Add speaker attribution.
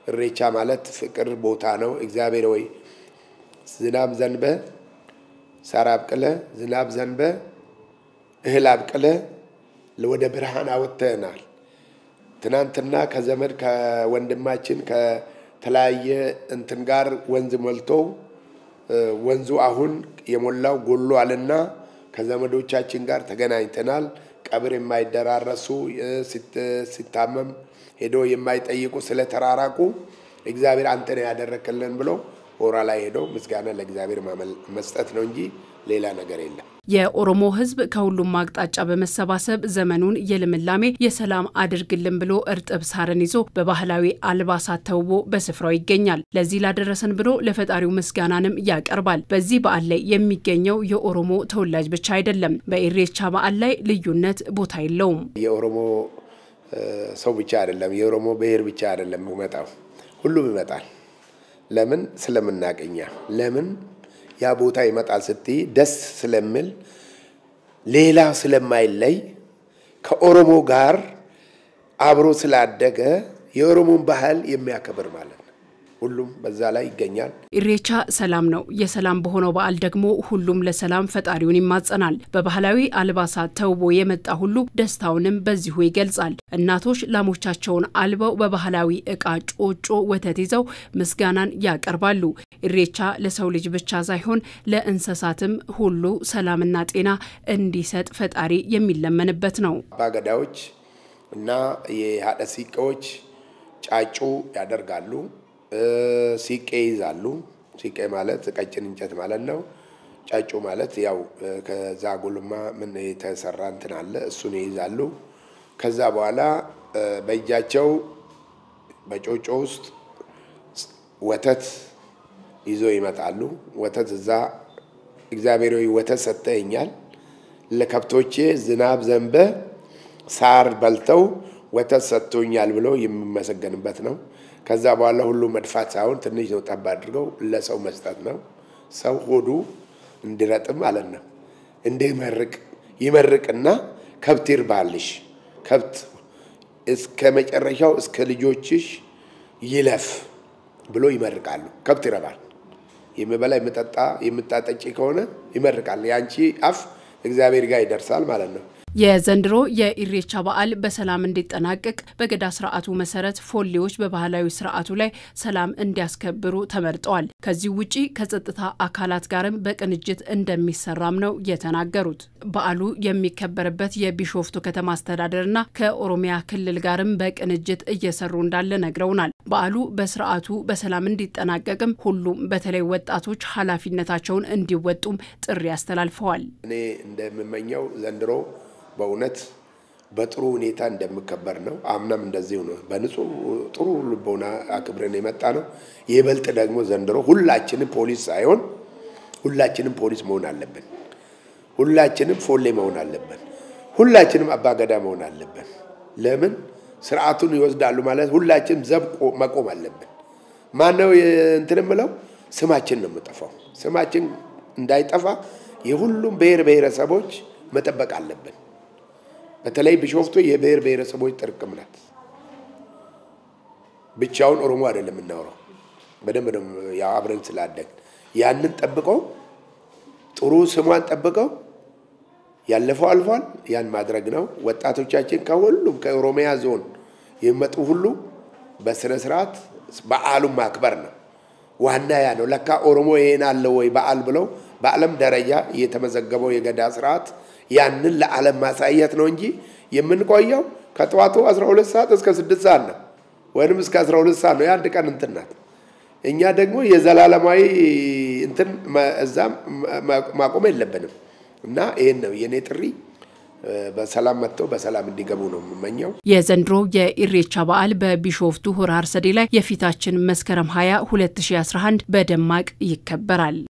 Speaker 1: እሬቻ ማለት ፍቅር ቦታ ነው። እግዚአብሔር ወይ ዝናብ ዘንበ ሳር አብቅለ ዝናብ ዘንበ እህል አብቅለ ወደ ብርሃን አወጥተናል። ትናንትና ከዘመድ ከወንድማችን ከተለያየ እንትን ጋር ወንዝ ሞልቶ ወንዙ አሁን የሞላው ጎሏልና ከዘመዶቻችን ጋር ተገናኝተናል። ቀብር የማይደራረሱ ሲታመም ሄዶ የማይጠይቁ ስለተራራቁ እግዚአብሔር አንተን ያደረክልን ብሎ ሆራ ላይ ሄዶ ምስጋና ለእግዚአብሔር መስጠት ነው እንጂ ሌላ ነገር የለም።
Speaker 2: የኦሮሞ ሕዝብ ከሁሉም አቅጣጫ በመሰባሰብ ዘመኑን የልምላሜ የሰላም አድርግልን ብሎ እርጥብ ሳርን ይዞ በባህላዊ አልባሳት ተውቦ በስፍራው ይገኛል። ለዚህ ላደረሰን ብሎ ለፈጣሪው ምስጋናንም ያቀርባል። በዚህ በዓል ላይ የሚገኘው የኦሮሞ ተወላጅ ብቻ አይደለም። በኢሬቻ በዓል ላይ ልዩነት ቦታ የለውም።
Speaker 1: የኦሮሞ ሰው ብቻ አይደለም፣ የኦሮሞ ብሔር ብቻ አይደለም ይመጣው፣ ሁሉም ይመጣል። ለምን ስለምናቀኛ ለምን ያ ቦታ ይመጣል ስትይ ደስ ስለምል ሌላ ስለማይለይ ከኦሮሞ ጋር አብሮ ስላደገ የኦሮሞን ባህል የሚያከብር ማለት ነው። ሁሉም በዛ ላይ ይገኛል።
Speaker 2: ኢሬቻ ሰላም ነው። የሰላም በሆነው በዓል ደግሞ ሁሉም ለሰላም ፈጣሪውን ይማጸናል። በባህላዊ አልባሳት ተውቦ የመጣ ሁሉ ደስታውንም በዚሁ ይገልጻል። እናቶች ላሞቻቸውን አልበው በባህላዊ እቃ ጮጮ ወተት ይዘው ምስጋናን ያቀርባሉ። ኢሬቻ ለሰው ልጅ ብቻ ሳይሆን ለእንስሳትም ሁሉ ሰላምና ጤና እንዲሰጥ ፈጣሪ የሚለመንበት ነው።
Speaker 1: አባገዳዎች እና የሀደ ሲቄዎች ጫጩ ያደርጋሉ። ሲቄ ይዛሉ። ሲቄ ማለት ቀጭን እንጨት ማለት ነው። ጫጩ ማለት ያው ከዛ ጉልማ ምን የተሰራ እንትን አለ፣ እሱን ይይዛሉ። ከዛ በኋላ በእጃቸው በጮጮ ውስጥ ወተት ይዞ ይመጣሉ። ወተት እዛ እግዚአብሔር ወተት ሰጥተኸኛል፣ ለከብቶቼ ዝናብ ዘንበ ሳር በልተው ወተት ሰጥቶኛል ብሎ የሚመሰገንበት ነው። ከዛ በኋላ ሁሉ መድፋት ሳይሆን ትንሽ ነው ጠብ አድርገው ለሰው መስጠት ነው። ሰው ሆዱ እንዲረጥም ማለት ነው። እንዲመርቅ ይመርቅና ከብት ይርባልሽ፣ ከብት እስከ መጨረሻው እስከ ልጆችሽ ይለፍ ብሎ ይመርቃሉ። ከብት ይረባል። የሚበላ የሚጠጣ የምታጠጪ ከሆነ ይመርቃል። የአንቺ አፍ እግዚአብሔር ጋር ይደርሳል ማለት ነው።
Speaker 2: የዘንድሮ የኢሬቻ በዓል በሰላም እንዲጠናቀቅ በገዳ ስርዓቱ መሰረት ፎሌዎች በባህላዊ ስርዓቱ ላይ ሰላም እንዲያስከብሩ ተመርጠዋል። ከዚህ ውጪ ከጸጥታ አካላት ጋርም በቅንጅት እንደሚሰራም ነው የተናገሩት። በዓሉ የሚከበርበት የቢሾፍቱ ከተማ አስተዳደርና ከኦሮሚያ ክልል ጋርም በቅንጅት እየሰሩ እንዳለ ነግረውናል። በዓሉ በስርዓቱ በሰላም እንዲጠናቀቅም ሁሉም በተለይ ወጣቶች ኃላፊነታቸውን እንዲወጡም ጥሪ አስተላልፈዋል።
Speaker 1: እኔ እንደምመኘው ዘንድሮ በእውነት በጥሩ ሁኔታ እንደሚከበር ነው። አምናም እንደዚሁ ነው። በንጹህ ጥሩ ልቦና አክብረን የመጣ ነው። ይበልጥ ደግሞ ዘንድሮ ሁላችንም ፖሊስ ሳይሆን ሁላችንም ፖሊስ መሆን አለብን። ሁላችንም ፎሌ መሆን አለብን። ሁላችንም አባገዳ መሆን አለብን። ለምን ስርዓቱን ይወስዳሉ ማለት ሁላችንም ዘብ መቆም አለብን። ማነው እንትን የምለው ስማችን ነው የምጠፋው። ስማችን እንዳይጠፋ የሁሉም ብሔር ብሔረሰቦች መጠበቅ አለብን። በተለይ ቢሾፍቱ የብሔር ብሔረሰቦች ጥርቅም ናት። ብቻውን ኦሮሞ አይደለም የምናወራው፣ በደንብ ነው ያው አብረን ስላደግ ያንን ጠብቀው ጥሩ ስሟን ጠብቀው ያለፈው አልፏል። ያን ማድረግ ነው። ወጣቶቻችን ከሁሉም ከኦሮሚያ ዞን የሚመጡ ሁሉ በስነ ስርዓት በዓሉን ማክበር ነው ዋና ያ ነው። ለካ ኦሮሞ ይሄን አለው ወይ በዓል ብለው በዓለም ደረጃ የተመዘገበው የገዳ ስርዓት ያንን ለዓለም ማሳየት ነው እንጂ የምንቆየው ከጠዋቱ 12 ሰዓት እስከ 6 ሰዓት ነው፣ ወይንም እስከ 12 ሰዓት ነው። የአንድ ቀን እንትን ናት። እኛ ደግሞ የዘላለማዊ እንትን እዛም ማቆም የለብንም እና ይህን ነው የእኔ ጥሪ። በሰላም መጥተው በሰላም እንዲገቡ ነው የምመኘው።
Speaker 2: የዘንድሮ የኢሬቻ በዓል በቢሾፍቱ ሆራ አርሰዴ ላይ የፊታችን መስከረም 20 2011 በደማቅ ይከበራል።